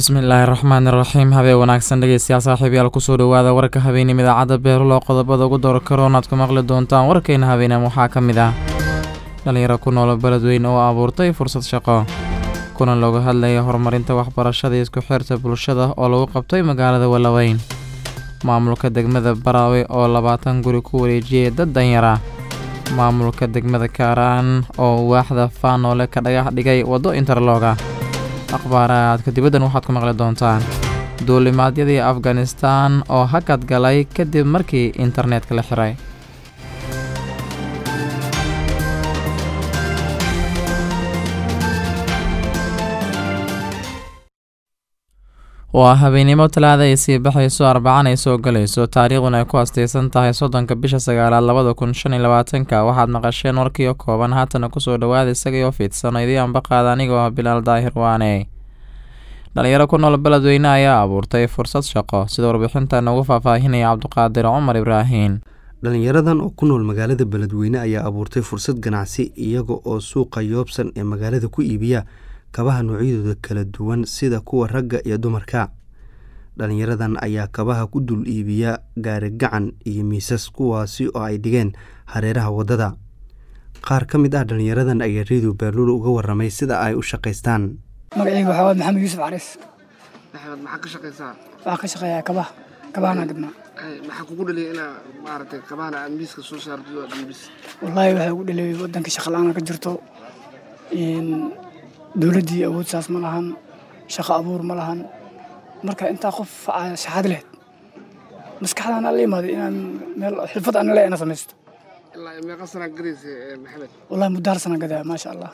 bismillaahi raxmaani raxiim habeen wanaagsan dhegeystayaal saaxiibayaal kusoo dhawaada warka habeenimo idaacadda beerulo qodobada ugu door karoonaad ku maqli doontaan warkayna habeenam waxaa ka mid ah dhalinyaro ku noolo beledweyne oo abuurtay fursad shaqo kulan looga hadlaya horumarinta waxbarashada isku xirta bulshada oo lagu qabtay magaalada walaweyn maamulka degmada baraawe oo labaatan guri ku wareejiyay dad danyara maamulka degmada kaaraan oo waaxda faanoole ka dhagax dhigay waddo interlooga akhbaaraadka dibaddan waxaad ku maqli doontaan duulimaadyadii afganistan oo hakad galay kadib markii internetka la xiray waa habeennimo talaada ay sii baxayso arbacaan ay soo galayso taariikhduna ay ku astaysan tahay soddonka bisha sagaalaad labada kun shan iyo labaatanka waxaad maqasheen warkiio kooban haatana kusoo dhawaada isagaioo fiidsano idii ambaqaada anigoo ah bilaal daahir waane dhalinyaro ku nool beledweyne ayaa abuurtay fursad shaqo sida warbixintan ugu faahfaahinaya cabduqaadir cumar ibraahiim dhalinyaradan oo ku nool magaalada beledweyne ayaa abuurtay fursad ganacsi iyaga oo suuqa yoobsan ee magaalada ku iibiya kabaha noocyadooda kala duwan sida kuwa ragga iyo dumarka dhalinyaradan ayaa kabaha ku dul iibiya gaari gacan iyo miisas kuwaasi oo ay dhigeen hareeraha waddada qaar ka mid ah dhalinyaradan ayaa redio beerluul uga waramay sida ay u shaqaystaan magacayga waxaa waay maxamed yuusuf cariis maxamed maxaa ka shaqaysaa waxaan ka shaqeeyaa kabaha kabahana gadnaa maxaa kugu dhaliyay inaa maaragtay kabahana aad miiska soo saartid oo dhiibis wallaahi waxaa ugu dhaleeyay waddanka shaqala-aan ka jirto dowladdii awood saas ma lahan shaqo abuur ma lahan marka intaa qof shaxaad lehed maskaxdaan la imaaday inaan meel xirfad aan le ina samaysto ilaa meeqa sanaa gadaysa maxamed wallahi muddo hal sana gadaa maasha allah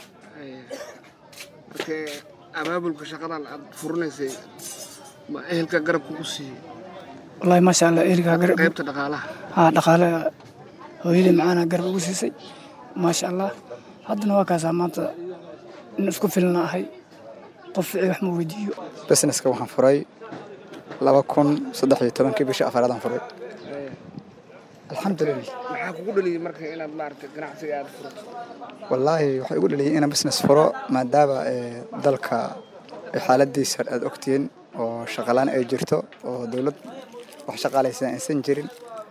marka abaabulka shaqadan aad furinaysay ma ehelka garab kugu siiyey wallahi maasha allah erigaa garab qaybta dhaqaalaha haa dhaqaale hooyadii macaana garab ugu siisay maasha allah haddana waa kaasaa maanta in isku filna ahay qof ficii wax ma weydiiyo businesska waxaan furay laba kun saddex iyo tobankii bishii afaraadaan furay alxamdulilah maxaa kugu dhaliyey marka inaad maaragtay ganacsiga aad furto wallaahi waxay igu dhaliyay inaan business furo maadaama dalka xaaladiisa aad ogtihiin oo shaqalaan ay jirto oo dowlad wax shaqaalaysa aysan jirin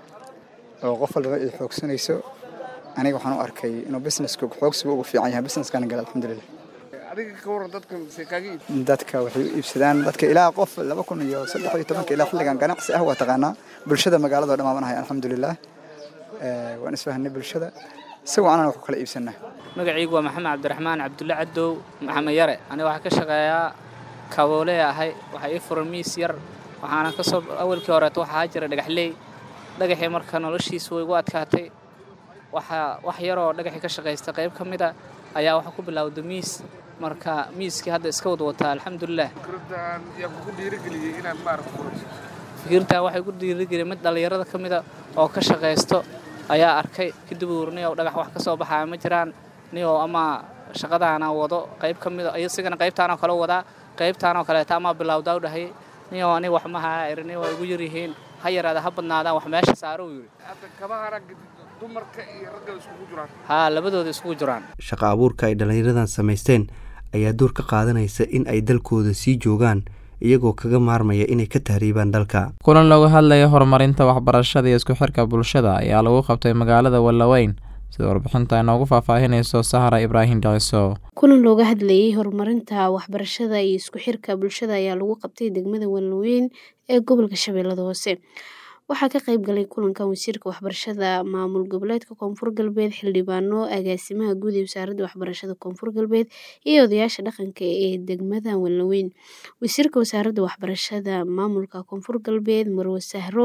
oo qof walbaba ay xoogsanayso aniga waxaan u arkay inuu businesska xoogsiga ugu fiican yahay businesskana gala alxamdulilah adiga ka waran dadka se kaaga iib dadka waxay u iibsadaan dadka ilaa qof laba kun iyo saddex iyo tobanka ilaa xilligan ganacsi ah waa taqaanaa bulshada magaalada dhammaamanahay alxamdulilah waan isfahanay bulshada si wacanan wax ku kala iibsanaa magacaygu waa maxamed cabdiraxmaan cabdulle cadow maxamed yare aniga waxaa ka shaqeeyaa kaboole ahay waxaa ii furan miis yar waxaana kasoo awalkii horeeto waxaa jira dhagaxley dhagaxii marka noloshiisa way igu adkaatay waxaa wax yaroo dhagaxii ka shaqaysta qayb ka mid a ayaa waxaa ku bilowda miis marka miiskii hadda iska wad wataa alxamdulilah fikraddan yaa kugu dhiirigeliyey inaad maaragta furato fikirtaa waxay ku dhiirigeliyay mid dhallinyarada ka mida oo ka shaqaysto ayaa arkay kadib uur niyow dhagax wax ka soo baxaya ma jiraan niyow ama shaqadaana wado qayb ka mida isigana qaybtaanoo kale wadaa qaybtaanoo kaleeta amaa bilowdaa u dhahayay niyow aniga wax ma haya irini waa igu yaryihiin ha yaraada ha badnaadaan wax meesha saaro uu yidhi hadda kabahana dumarka iyo ragga iskugu jiraan haa labadooda isugu jiraan shaqa abuurka ay dhallinyaradan samaysteen ayaa door ka qaadanaysa in ay dalkooda sii joogaan iyagoo kaga maarmaya inay ka tahriibaan dalka kulan looga hadlaya horumarinta waxbarashada iyo isku xirka bulshada ayaa lagu qabtay magaalada wallaweyn sida warbixinta inoogu faahfaahinayso sahara ibraahim dhiciso kulan looga hadlayay horumarinta waxbarashada iyo isku xirka bulshada ayaa lagu qabtay degmada wallaweyn ee gobolka shabeellada hoose waxaa ka qayb galay kulankan wasiirka waxbarashada maamul goboleedka koonfur galbeed xildhibaano agaasimaha guud ee wasaaradda waxbarashada koonfur galbeed iyo odayaasha dhaqanka ee degmada wallaweyn wasiirka wasaaradda waxbarashada maamulka koonfur galbeed marwe sahro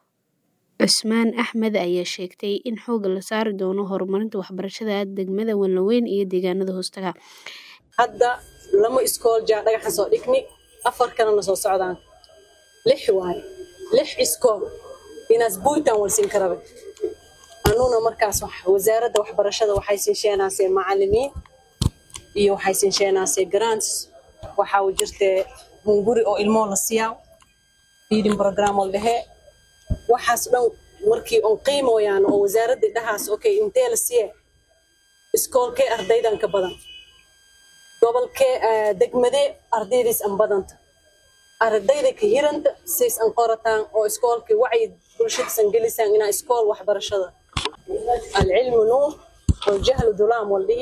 cusmaan axmed ayaa sheegtay in xooga la saari doono horumarinta waxbarashada degmada wallaweyn iyo deegaanada hoostaga hadda lama iskool jaa dhagaxan soo dhigni afar kalena soo socdaan lix waaye lix iskool inaas buuntan walsiin karabe anuna markaas wasaaradda waxbarashada waxay siinsheenaasee macalimiin iyo waxay siinsheenaasee grants waxaa u jirtee hunguri oo ilmoo la siyaa feeding program oo dhehee waxaas dhan markii on qiimoyaan oo wasaaradda dhahaas okay intee la siye iskoolkee ardaydan ka badan gobolkee degmadee ardaydiis an badanta ardayda ka hiranta saysan qorataan oo iskoolkii wacyi bulshadiisan gelisaan inaa iskool waxbarashada alcilmu nuur waljahlu dulaam waldhihi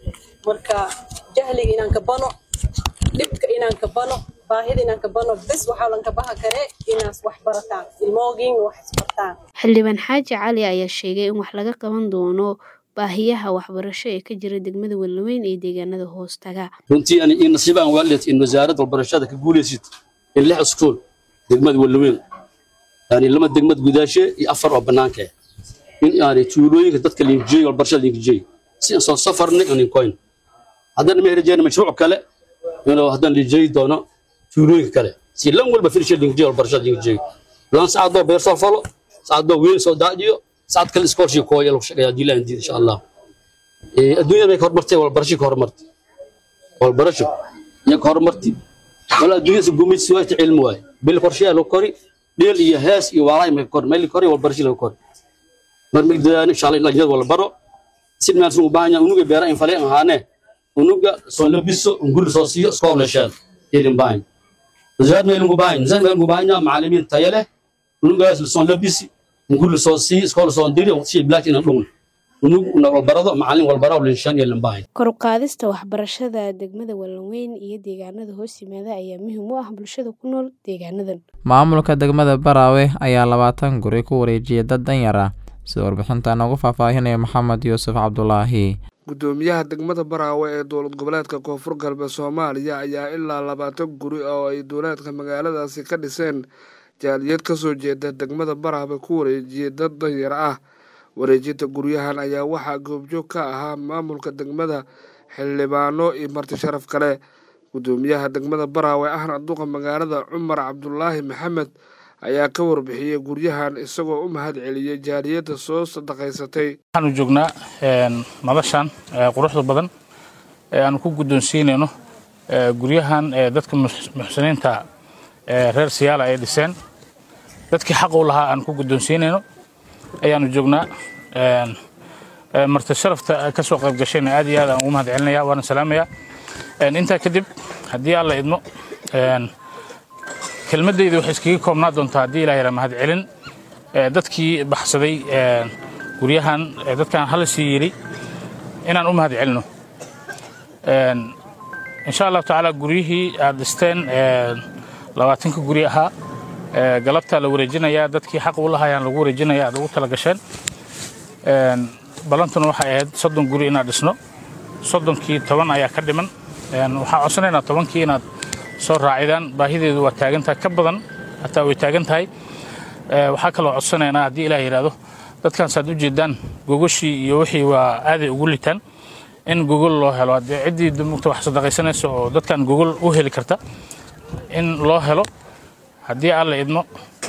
marka jahliga inaan ka bano dhibka inaan ka bano baahida inaan ka bano bes waxaa lan ka baha kare inaas wax barataan ilmoogin wax isbartaan xildhibaan xaaji cali ayaa sheegay in wax laga qaban doono baahiyaha waxbarasho ee ka jira degmada Wallaweyn iyo deegaanada hoostaga runtii ani in nasiib aan waalid in wasaaradda waxbarashada ka guuleysid in lix iskuul degmada Wallaweyn yani lama degmad gudaashe iyo afar oo banaanka ah in yani tuulooyinka dadka liinjiyey waxbarashada liinjiyey si aan soo safarnay aan coin haddana ma rajayna mashruuc kale inuu haddana liinjiyey doono tuulooyinka kale si lan walba filisha liinjiyey waxbarashada liinjiyey lan saacadoo beer soo falo saacadoo weyn soo daadiyo saacad kale iskoolshii kooya lagu shaqeeyaa haddii la andiid insha allah adduunyada bay ka horumartay walbarasho ka horumartay walbarasho iyo ka horumartay wala adduunyada gumaysi waa cilmi waaye bil qorsheyaa lagu kori dheel iyo hees iyo waalaay ma kor meel kori walbarasho lagu kori mar mid dadaan insha allah in wala baro si meel soo baahanya unuga beera in faleen ahaane unuga soo labiso unguri soo siiyo iskool leeshaan idin baahan zaad meel ugu baahan zaad meel ugu baahan macallimiin tayo leh unugaas soo labisi unguri soo siiyo iskool soo diri si black in dhun unug walbarado macallin walbaro leeshaan yeelan baahan kor u qaadista waxbarashada degmada Wallaweyn iyo deegaanada hoos yimaada ayaa muhiim u ah bulshada ku nool deegaanadan maamulka degmada Baraawe ayaa labaatan guri ku wareejiyay dad danyar ah sida warbixintan ugu faahfaahinaya maxamed yuusuf cabdulaahi gudoomiyaha degmada baraawe ee dowlad goboleedka koonfur galbeed soomaaliya ayaa ilaa labaatan guri oo ay dowlaadka magaaladaasi ka dhiseen jaaliyad ka soo jeeda degmada baraawe ku wareejiyay dad danyar ah wareejinta guryahan ayaa waxaa goobjoog ka ahaa maamulka degmada xildhibaano iyo marti sharaf kale gudoomiyaha degmada baraawe ahna duqa magaalada cumar cabdulaahi maxamed ayaa ka warbixiyey guryahan isagoo u mahad celiyey jaaliyadda soo sadaqaysatay waxaanu joognaa madashan quruxda badan ee aanu ku guddoonsiinayno guryahan dadka muxsiniinta reer siyaala ay dhiseen dadkii xaq u lahaa aan ku guddoonsiinayno ayaanu joognaa marti sharafta ka soo qayb gashayna aad iyo aad aan ugu mahad celinaya waana salaamayaa intaa kadib haddii alla idmo kelmadayda waxay iskaga koobnaa doontaa haddii ilaah yaraa mahad celin dadkii baxsaday guryahan dadkan hala sii yidhi inaan u mahad celino insha allahu tacaala guryihii aad dhisteen labaatanka guri ahaa galabtaa la wareejinayaa dadkii xaq u lahaayaan lagu wareejinaya aad ugu tala gasheen ballantuna waxay ahayd soddon guri inaad dhisno soddonkii toban ayaa ka dhiman waxaan codsanaynaa tobankii inaad soo raacidaan baahideedu waa taagan tahay ka badan hataa way taagan tahay waxaa kaloo codsanaynaa haddii ilaah yidhaahdo dadkan saad u jeedaan gogoshii iyo wixii waa aaday ugu litaan in gogol loo helo haddii ciddii dumugta wax sadaqaysanaysa oo dadkan gogol u heli karta in loo helo haddii alla idmo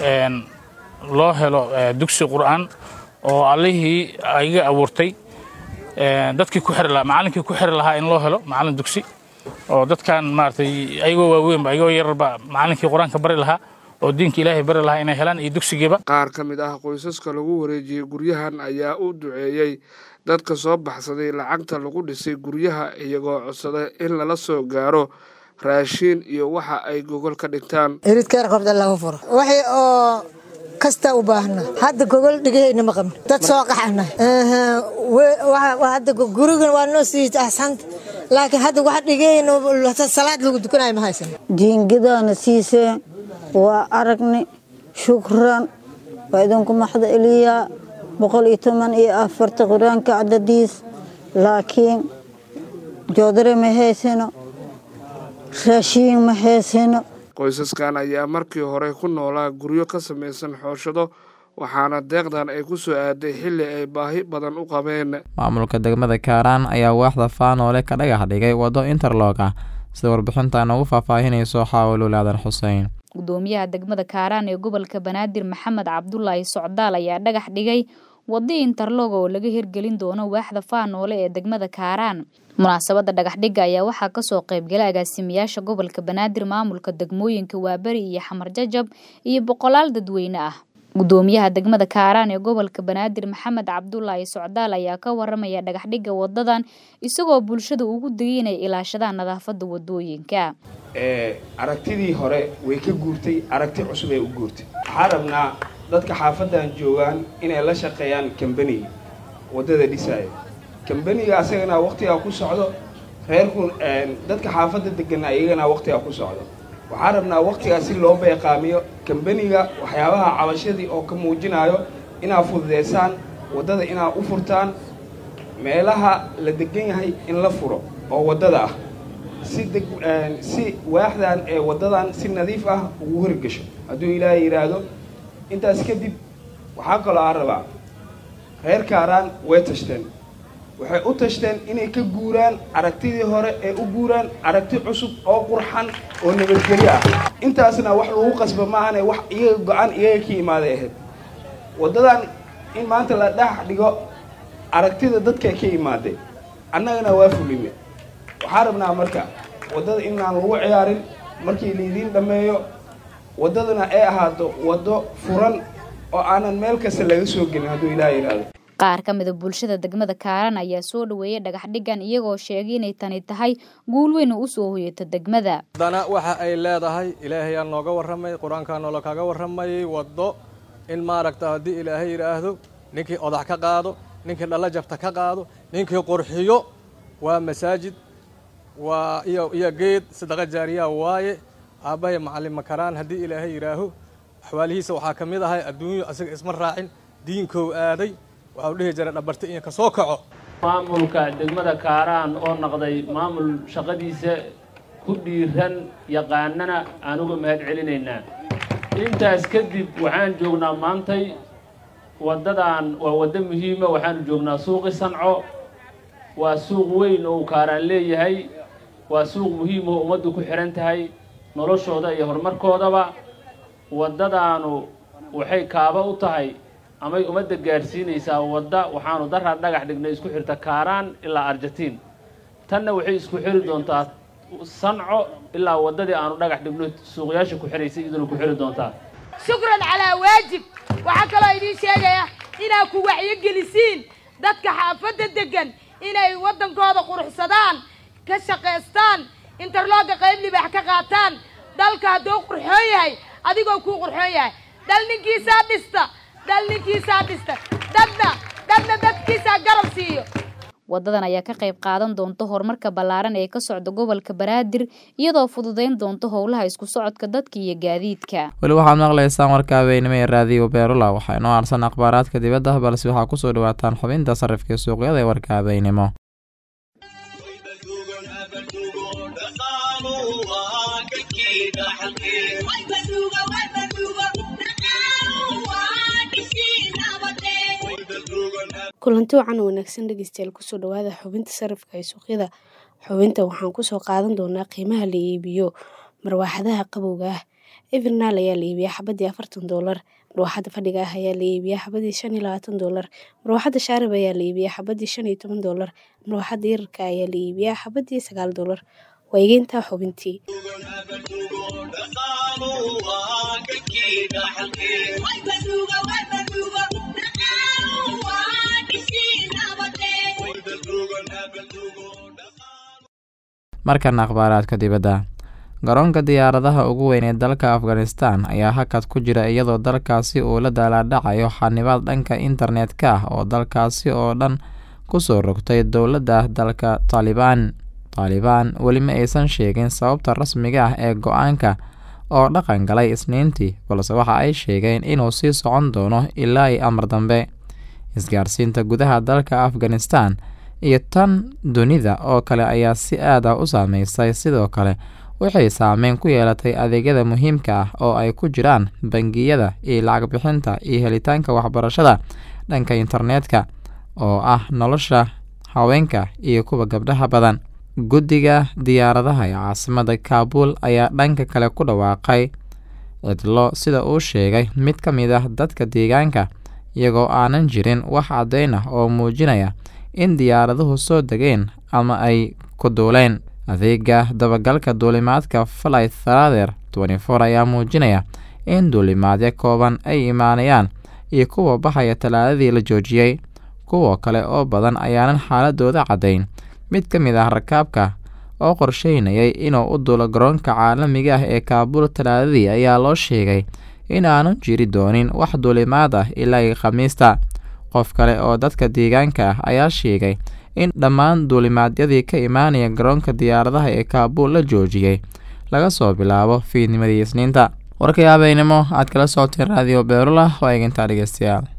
loo helo dugsi qur'aan oo allihii iga abuurtay dadkii ku xiri lahaa macallinkii ku xiri lahaa in loo helo macallin dugsi oo dadkan maaragtay ayagoo waaweynba ayagoo yararba macallinkii qur-aanka bari lahaa oo diinka ilaahay bari lahaa inay helaan iyo dugsigiiba qaar ka mid ah qoysaska lagu wareejiyey guryahan ayaa u duceeyey dadka soo baxsaday lacagta lagu dhisay guryaha iyagoo codsaday in lala soo gaaro raashiin iyo waxa ay gogol ka dhigtaan iridkeer qabda lagu furo waxay oo kasta u baahna hadda gogol dhigahayna ma qabno dad soo qaxana hadda gurigan waa noo sii axsanta laakiin hadda wax dhigahayna salaad lagu dukanayo ma haysan jiingadaana siisee waa aragni shukran waa idinku maxda eliyaa boqol iyo toban iyo afarta qur-aanka cadadiis laakiin joodare ma haysano raashiin ma haysano qoysaskan ayaa markii hore ku noolaa guryo ka samaysan xooshado waxaana deeqdan ay ku soo aaday xilli ay baahi badan u qabeen maamulka degmada kaaraan ayaa waaxda faanoole ka dhagax dhigay waddo interlog ah sida warbixintan ugu faahfaahinayso xaawilul aadan xuseen gudoomiyaha degmada kaaraan ee gobolka banaadir maxamed cabdulaahi socdaal ayaa dhagax dhigay waddo interlog oo laga hirgelin doono waaxda faanoole ee degmada kaaraan munaasabadda dhagaxdhigga ayaa waxaa kasoo qaybgalay agaasimayaasha gobolka banaadir maamulka degmooyinka waaberi iyo xamar jajab iyo boqolaal dadweyne ah gudoomiyaha degmada kaaraan ee gobolka banaadir maxamed cabdulaahi socdaal ayaa ka waramaya dhagaxdhigga wadadan isagoo bulshada ugu digay inay ilaashadaan nadaafada wadooyinka aragtidii hore way ka guurtay aragti cusub ay u guurtay waxaa rabnaa dadka xaafadan joogaan inay la shaqeeyaan kambaniga waddada dhisaayo kambaniga asagana waqtigaa ku socdo reerku dadka xaafadda degana iyagana waqtigaa ku socdo waxaa rabnaa waqtigaa si loo beeqaamiyo kambaniga waxyaabaha cabashadii oo ka muujinayo inaad fududeysaan waddada inaad u furtaan meelaha la degan yahay in la furo oo waddada ah si deg si waaxdan ee waddadan si nadiif ah ugu horgesho hadduu ilaahay yidhaahdo intaas kadib waxaa kaloo aan rabaa reer kaaraan way tashteen waxay u tashteen inay ka guuraan aragtidii hore ee u guuraan aragti cusub oo qurxan oo nabadgelyo ah intaasna wax lagu qasba maahane wax iyaga go-aan iyaga ka imaaday ahayd waddadan in maanta la dhex dhigo aragtida dadka ka imaaday annagana waa fulime waxaa rabnaa marka waddada inaan lagu ciyaarin markii laydiin dhammeeyo waddadana ay ahaato waddo furan oo aanan meel kasta laga soo gelin hadduu ilaah yidhaahdo qaar ka mida bulshada degmada kaaran ayaa soo dhaweeyay dhagaxdhigan iyagoo sheegay inay tani tahay guul weyn oo usoo hoyata degmada haddana waxa ay leedahay ilaahayaa nooga warramay qur-aankaa noola kaga warramayay waddo in maaragta haddii ilaahay yidhaahdo ninkii odax ka qaado ninkii dhalla jabta ka qaado ninkii qurxiyo waa masaajid waa iyo iyo geed sadaqa jaariyaa waaye aabbahay macallin makaraan haddii ilaahay yidhaaho axwaalihiisa waxaa ka mid ahay adduunyo asaga isma raacin diinkow aaday waxau dhihi jiray dhabarta in ka soo kaco maamulka degmada kaaraan oo noqday maamul shaqadiisa ku dhiiran yaqaanana aan uga mahad celinaynaa intaas kadib waxaan joognaa maantay waddadan waa waddo muhiima waxaanu joognaa suuqi sanco waa suuq weyn oo uu kaaraan leeyahay waa suuq muhiim oo ummaddu ku xidhan tahay noloshooda iyo horumarkoodaba waddadaanu waxay kaaba u tahay amay ummadda gaadhsiinaysaa wadda waxaanu daraa dhagax dhignay isku xirta kaaraan ilaa argentiin tanna waxay isku xiri doontaa sanco ilaa waddadii aanu dhagax dhigno suuqyaasha ku xiraysay iduna ku xiri doontaa shukran calaa waajib waxaa kaloo idiin sheegaya inaad ku wacyogelisiin dadka xaafadda deggan inay waddankooda quruxsadaan ka shaqaystaan interlooga qayb libaax ka qaataan dalka hadduu qurxoon yahay adigoo kuu qurxoon yahay dal ninkiisaa dhista dal ninkiisaa dhista dadna dadna dadkiisaa garab siiyo wadadan ayaa ka qayb qaadan doonta horumarka ballaaran ee ka socda gobolka banaadir iyadoo fududeyn doonta howlaha isku socodka dadka iyo gaadiidka weli waxaad maqlaysaan warka habeenimo ee raadiyo beerula waxaa inoo arsan akhbaaraadka dibadda balse waxaa kusoo dhawaataan xubinta sarifka suuqyada ee warka habeenimo kulanti wacan wanaagsan dhegeystayaal kusoo dhawaada xubinta sarifka ee suuqyada xubinta waxaan kusoo qaadan doonaa qiimaha la iibiyo marwaaxadaha qabowga ah evernaal ayaa la iibiyaa xabadii afartan doolar marwaaxada fadhiga ah ayaa la iibiyaa xabadii shan iyo labaatan doolar marwaaxada shaarib ayaa la iibiyaa xabadii shan iyo toban doolar marwaaxada yararka ayaa la iibiyaa xabadii sagaal doolar waa igeyntaa xubintii markana akhbaaraadka dibadda garoonka diyaaradaha ugu weyn ee dalka afghanistan ayaa hakad ku jira iyadoo dalkaasi uu la daalaadhacayo xanibaad dhanka internet-ka ah oo dalkaasi oo dhan kusoo rogtay dowladda dalka taalibaan taalibaan weli ma aysan sheegin sababta rasmiga ah ee go-aanka oo dhaqan galay isniintii balse waxa ay sheegeen inuu sii socon doono ilaa i amar dambe isgaarsiinta gudaha dalka afghanistan iyo tan dunida oo kale ayaa si aad ah u saameysay sidoo kale waxay saameyn ku yeelatay adeegyada muhiimka ah oo ay ku jiraan bangiyada iyo lacag bixinta iyo helitaanka waxbarashada dhanka internetka oo ah nolosha haweenka iyo kuwa gabdhaha badan guddiga diyaaradaha ee caasimada kaabul ayaa dhanka kale ku dhawaaqay cidlo sida uu sheegay mid ka mid ah dadka deegaanka iyagoo aanan jirin wax caddeyn ah oo muujinaya in diyaaraduhu soo degeen ama ay ku duuleen adeega dabagalka duulimaadka flight tharather ayaa muujinaya in duulimaadyo kooban ay imaanayaan iyo kuwa baxaya talaadadii la joojiyey kuwa kale oo badan ayaanan xaaladooda caddayn mid ka mid ah rakaabka oo qorsheynayay inuu u duulo garoonka caalamiga ah ee kaabuul talaadadii ayaa loo sheegay in aanu jiri doonin wax duulimaad ah ilaa iyo khamiista qof kale oo dadka deegaanka ah ayaa sheegay in dhammaan duulimaadyadii ka imaanaya garoonka diyaaradaha ee kaabuul la joojiyey laga soo bilaabo fiidnimadii isniinta warkay habeynimo aad kala socoteen raadiyo beerula waa eegintaa dhegeystayaal